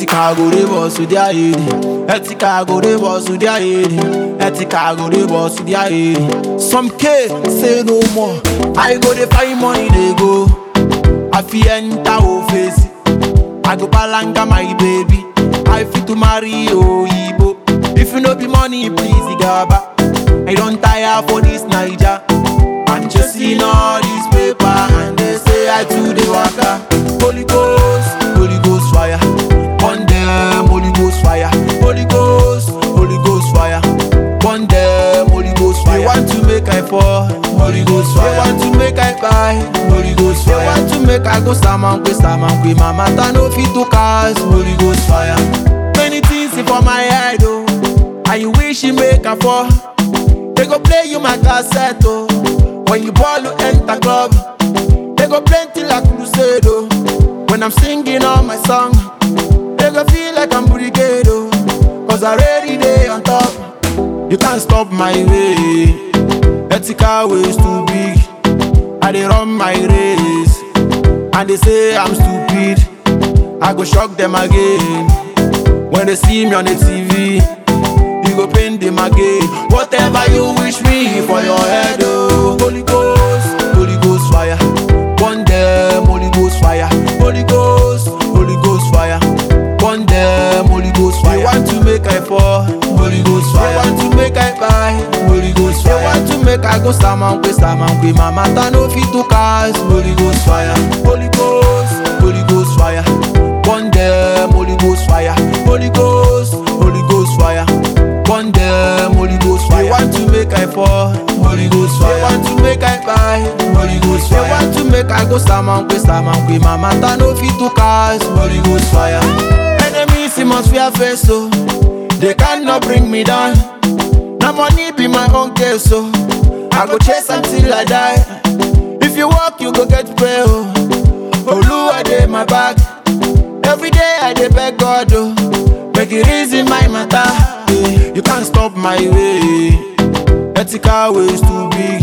Ethical go dey boss with their head. Ethical go dey boss with their head. Ethical go dey boss with their head. Some K say no more. I go dey find money dey go. I fi enter office. I go palanga my baby. I fit to marry Oyibo. If you no be money, please gaba. I don't tire for this Naija. I'm chasing all this paper and they say I too dey waka. Holy Ghost, Holy Ghost fire. On them, Holy Ghost fire. Holy Ghost, Holy Ghost fire. On them, Holy Ghost fire. They want to make I fall. Holy Ghost fire. They want to make I buy. Holy Ghost fire. They want to make I go Samankwe, Samankwe. My matter no fit to cause. Holy Ghost fire. Many things for my head, oh. And you wish you make a fall. They go play you my cassette, oh. When you ball, you enter club. They go plenty like crusade, oh. When I'm singing all my song, they go feel like I'm brigade, oh. Cause I already day on top. You can't stop my way. Ethical ways too big. I dey run my race. And they say I'm stupid. I go shock them again. When they see me on the TV, you go pain them again. Whatever you wish me for your head, oh. Holy Ghost, Holy Ghost fire. Burn them, Holy Ghost fire. Holy Ghost, Holy Ghost fire. Burn them, Holy Ghost fire. They want to make I fall, Holy Ghost fire. They want to make I buy, Holy Ghost fire. They want to make I go Samankwe, Samankwe. My matter no fit to cause, Holy Ghost fire. Holy Ghost, Holy Ghost fire. Burn them, Holy Ghost fire. Holy Ghost, Holy Ghost fire. Burn them, Holy Ghost fire. They want to make I fall, Holy Ghost fire. They want to make I buy, Holy Ghost fire. They want to make I go Samankwe, Samankwe. My matter no fit to cause, Holy Ghost fire. Enemies he must fear face, so they cannot bring me down. Now money be my own case, so I go chase until I die. If you walk, you go get pray, oh. Oluwa dey my back. Every day I dey beg God, oh. Make it easy my matter. eh. You can't stop my way. Ethical ways too big.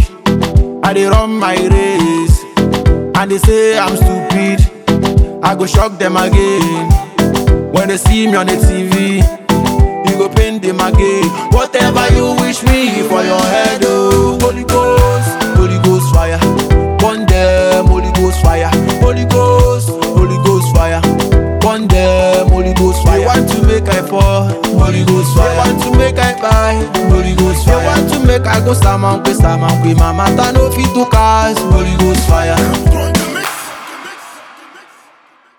I dey run my race. And they say I'm stupid. I go shock them again. When they see me on the TV, you go pain them again. Whatever you wish me for your head, oh. Holy Ghost, Holy Ghost fire. Burn them, Holy Ghost fire. Holy Ghost, Holy Ghost fire. Burn them, Holy Ghost fire. They want to make I fall, Holy Ghost fire. They want to make I buy, Holy Ghost fire. They want to make I go Samankwe, Samankwe. My matter no fit to cause, Holy Ghost fire.